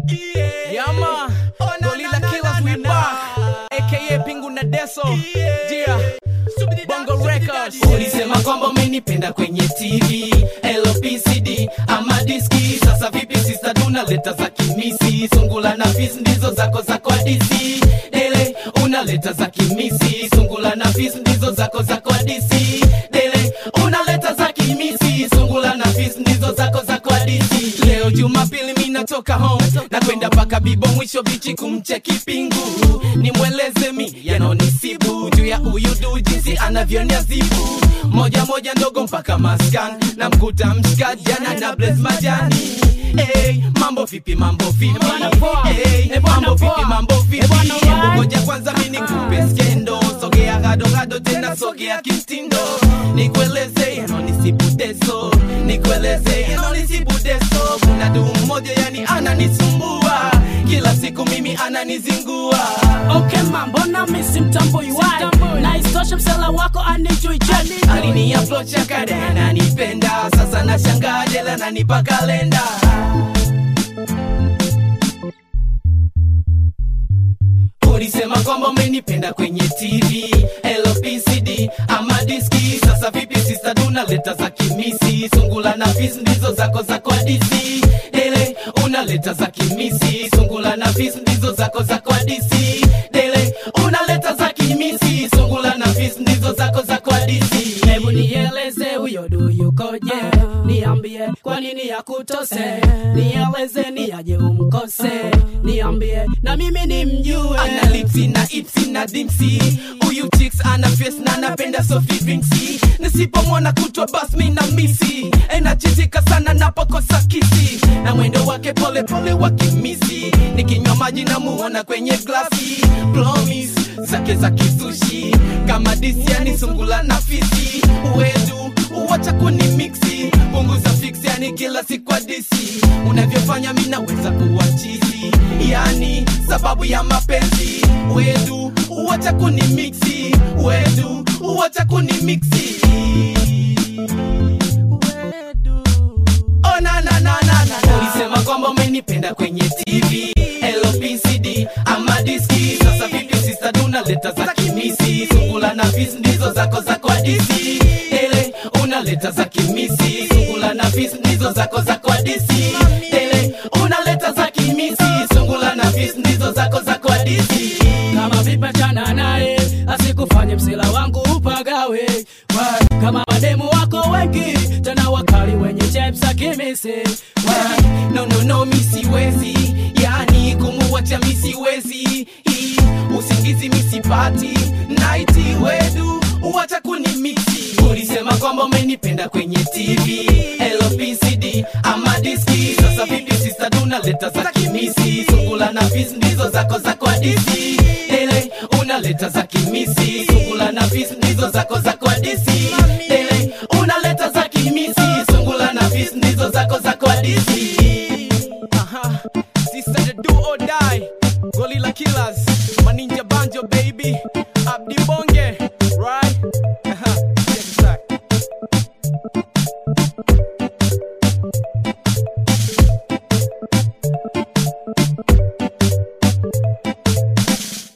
Yama, Gorilla Killers, we back. AKA Pingu na Deso. Yeah. Bongo Records. ulisema kwamba umenipenda kwenye tv lpcd ama diski sasa vipi sista unaleta za kimisi sungula na fis ndizo zako za kwa dc dele unaleta za kimisi sungula na fis ndizo zako za kwa dc dele unaleta za kimisi sungula na fis ndizo zako za kwa dc leo jumapili mi natoka home na kwenda mpaka bibo mwisho bichi kumcheki pingu nimweleze mi yanonisibu juu ya uyudu jinsi anavyoniazibu moja moja ndogo mpaka maskan na mkuta mshikaji ana na bles majani Hey, mambo vipi mambo vipi bwana poa. hey, Eh, bwana mambo vipi poa. mambo vipi Eh, bwana Hebu right. ngoja kwanza mi nikupe skendo sogea gado gado tena sogea kimtindo nikueleze yanonisibudeso nikueleze yanonisibudeso kuna duu mmoja yani ananisumbua kila siku mimi ananizingua Okay man, mbona misi mtambui wai na isitoshe msela wako anijui jeni alini approach ya kade ananipenda sasa nashangaa jela nanipa kalenda ulisema kwamba umenipenda kwenye tv lpcd ama diski sasa vipi sista unaleta za kimisi sungula na fis ndizo zako za kwa dc dele unaleta za kimisi sungula na fis ndizo zako za kwa dc dele unaleta za kimisi sungula na fis ndizo zako za kwa dc hebu nieleze huyo du yukoje niambie kwa nini yakutose nieleze ni aje umkose niambie na mimi nimjue ana lipsi na ipsi na dimsi huyu chicks ana face na napenda sofi vinksi nisipomwona kutwa bas mi na misi enachitika sana napokosa kisi na mwendo wake pole pole wa kimisi nikinywa maji na muona kwenye glasi promis zake za kizushi kama disiani sungula na fisi wedu uwacha kuni miksi punguza fix yani kila siku adisi unavyofanya mi naweza kuwa chizi yani sababu ya mapenzi wedu uwacha kuni miksi wedu uwacha kuni miksi wedu Oh, na, na, na, na, na, na. ulisema kwamba umenipenda kwenye tv lpcd ama diski sasa vipi sista unaleta za kimisi sungula na fis ndizo zako za kwa dc ele unaleta za kimisi sungula na fis ndizo zako za kwa dc ele unaleta za kimisi sungula na fis ndizo zako za kwa dc kama vipachana naye asikufanye msela wangu upagawe Why? kama mademu wako wengi tena wakali wenye chepsa kimisi Why? no no no mi siwezi yani kumuwacha mi siwezi Hii, usingizi mi sipati naiti wedu uwacha kuni miksi ulisema kwamba umenipenda kwenye tv lpcd ama diski sasa vipi sista unaleta za kimisi sungula na fis ndizo zako za kwa dc ele unaleta za kimisi sungula na fis ndizo zako za kwa dc ele